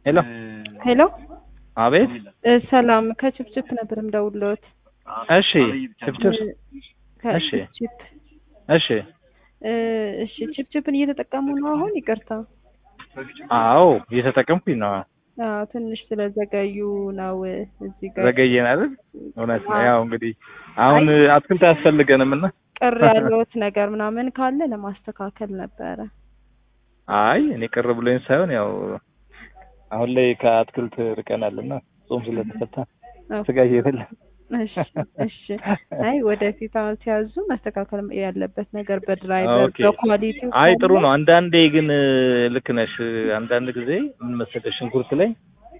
ሄሎ ሄሎ አቤት። እ ሰላም ከችፕችፕ ነበር የምደውልዎት። እሺ ችፕችፕ እሺ። ከችፕችፕ እሺ። እ እሺ ችፕችፕን እየተጠቀሙ ነው አሁን? ይቅርታ አዎ እየተጠቀምኩኝ ነው። አዎ ትንሽ ስለዘገዩ ነው እዚህ ጋር ዘገየን አይደል? እውነት ነው። ያው እንግዲህ አሁን አትክልት አያስፈልገንም እና ቅር ያለዎት ነገር ምናምን ካለ ለማስተካከል ነበረ። አይ እኔ ቅር ብሎኝ ሳይሆን ያው አሁን ላይ ከአትክልት ርቀናል እና ጾም ስለተፈታ ስጋ እየበላን እሺ እሺ። አይ ወደፊት አሁን ሲያዙ መስተካከል ያለበት ነገር በድራይቨር ኦኬ። በኳሊቲ አይ ጥሩ ነው። አንዳንዴ ግን ልክ ነሽ። አንዳንድ ጊዜ ምን መሰለሽ ሽንኩርት ላይ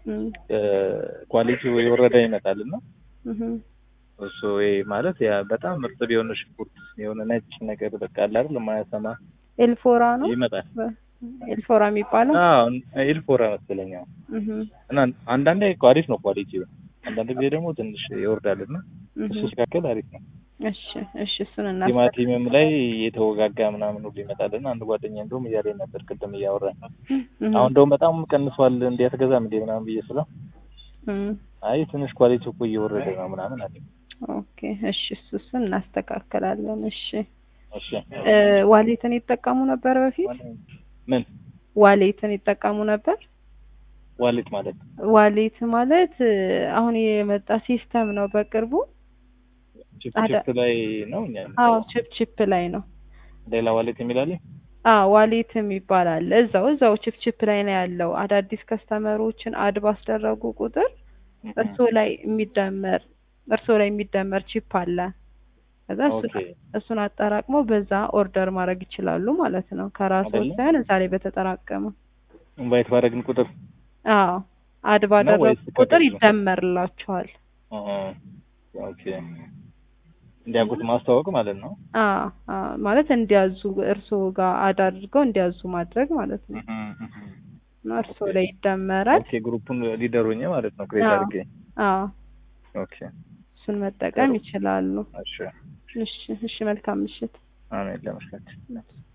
ኳሊቲው የወረደ ይመጣል እና እሱ ይሄ ማለት ያ በጣም እርጥብ የሆነ ሽንኩርት የሆነ ነጭ ነገር በቃ አለ አይደል የማያሰማ ኤልፎራ ነው ይመጣል። ኤልፎራ የሚባለው አዎ ኤልፎራ መሰለኝ። አዎ። እህ እና አንዳንዴ እኮ አሪፍ ነው ኳሊቲው፣ አንዳንድ ጊዜ ደግሞ ትንሽ ይወርዳል እና እሱ ሲካከል አሪፍ ነው። እሺ እሺ እሱን እና ቲማቲምም ላይ የተወጋጋ ምናምን ሁሉ ይመጣልና አንድ ጓደኛ እንደውም እያለኝ ነበር ቅድም እያወራን አሁን እንደውም በጣም ቀንሷል እንዴ አትገዛም እንዴ ምናምን ብዬ ስለው አይ ትንሽ ኳሊቲው እኮ እየወረደ ነው ምናምን አለኝ። ኦኬ እሺ እሱ እሱን እናስተካክላለን። እሺ እሺ እ ዋሌትን ይጠቀሙ ነበር በፊት? ምን ዋሌትን ይጠቀሙ ነበር? ዋሌት ማለት ዋሌት ማለት እ አሁን የመጣ ሲስተም ነው በቅርቡ። ቺፕ ቺፕ ላይ ነው እኛ አዎ ቺፕ ቺፕ ላይ ነው። ሌላ ዋሌት የሚላል አዎ ዋሌትም ይባላል። እዛው እዛው ቺፕ ቺፕ ላይ ነው ያለው። አዳዲስ ከስተመሮችን አድ ባስደረጉ ቁጥር እርሶ ላይ የሚደመር እርሶ ላይ የሚደመር ቺፕ አለ። ከዛ እሱ- ኦኬ እሱን አጠራቅመው በዛ ኦርደር ማድረግ ይችላሉ ማለት ነው። ከራሱ አይደለም? ሳይሆን እዛ ላይ በተጠራቀመ ኢንቫይት ባደረግን ቁጥር አዎ አድ ባደረጉ ወይስ ቁጥር ከግል ነው? ይደመርላቸዋል። እ ኦኬ እንዲያውቁት ማስተዋወቅ ማለት ነው። አዎ አዎ ማለት እንዲያዙ እርስዎ ጋር አድ አድርገው እንዲያዙ ማድረግ ማለት ነው። እና እርስዎ ላይ ይደመራል። ኦኬ ግሩፑን ሊደር ሆኜ ማለት ነው ክሬት አዎ። አድርጌ አዎ ኦኬ እሱን መጠቀም ጥሩ። ይችላሉ። እሺ እሺ እሺ መልካም ምሽት። አሜን ለመስለት